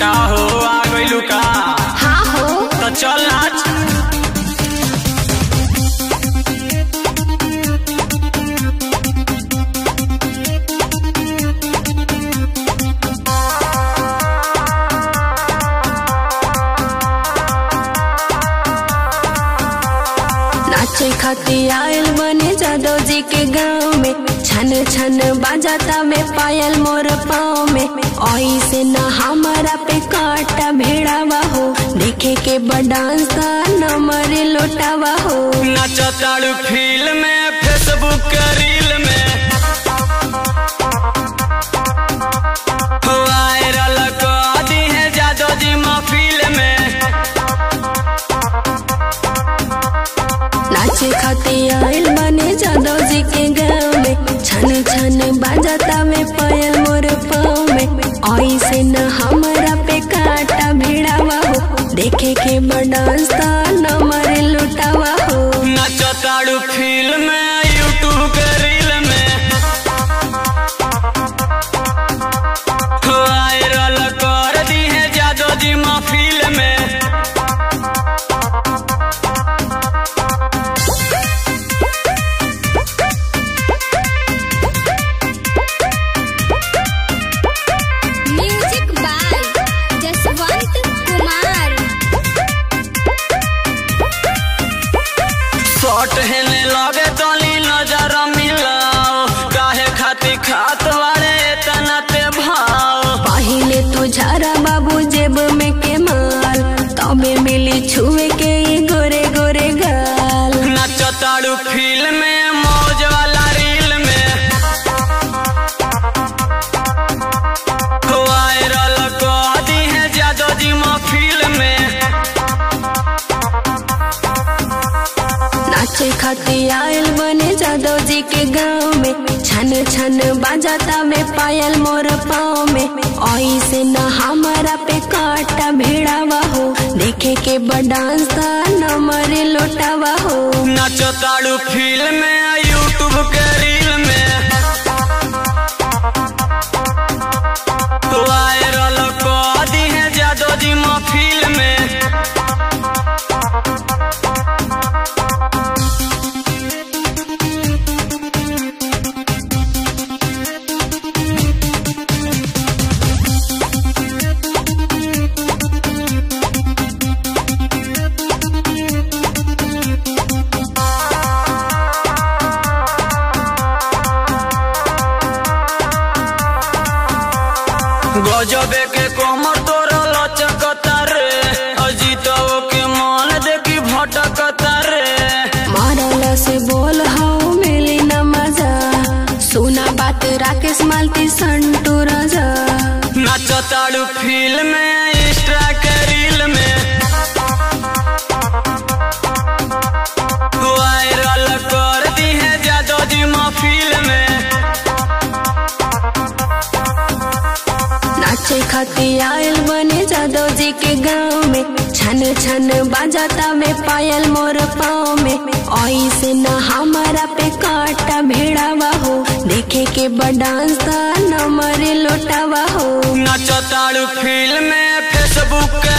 का हो आ गइलू का हाँ हो तो चल नाच नाचे खातिर आयल बने जादव जी के गाँव में छन छन बाजाता में पायल मोर पाँव में ऐसे न हमारा पे काटा भेड़ावा हो देखे के बडांस न मरे लोटावा हो नचताड़ू फील में फेसबुक के रील में वायरल कर दी है जादो जी महफिल में नाचे खातिर आयल बने जादव जी के गाँव में छन छन बाजाता में पायल मोर पाँव में ऐसे न हमारा पे काटा भेड़ावा हो देखे के बडांस न मरे लुटावा हो नचताड़ू फील में यूट्यूब के रील में वायरल कर दी है जादो जी महफिल में म्यूजिक बाय जसवंत कुमार शॉट हेने लगे तनी नजर मिलाओ काहे खातिर खात वाले तना ते भाव पहिले तू झारा बाबू जेब में के माल तबे मिली छुए के ये गोरे गोरे गाल नचताड़ू फील में मौज वाला रील में वायरल कर दी है जादो जी महफिल में नाचे खातिर आयल बने जादव जी के गाँव में छन छन बाजाता में पायल मोर पाँव में ऐसे न हमारा पे काटा भेड़ावा हो देखे के बडांस न मरे लोटावा हो नचताड़ू फील में यूट्यूब के रील में वायरल कर दी है जादो जी महफिल में गजबे के कोमर तोर लचकता रे अजीतो के मन देखी भटकता रे मारला से बोल हाउ मिली न मजा सुना बात राकेश मालती संटू राजा नचताड़ू फील में इंस्टा के रील में वायरल कर दी है जादो जी महफिल में नाचे खातिर आयल बने जादव जी के गाँव में छन छन बाजाता में पायल मोर पाँव में ऐसे न हमारा पे काटा भेड़ावा हो देखे के बडांस न मरे लोटावा हो नचताड़ू फील में फेसबुक के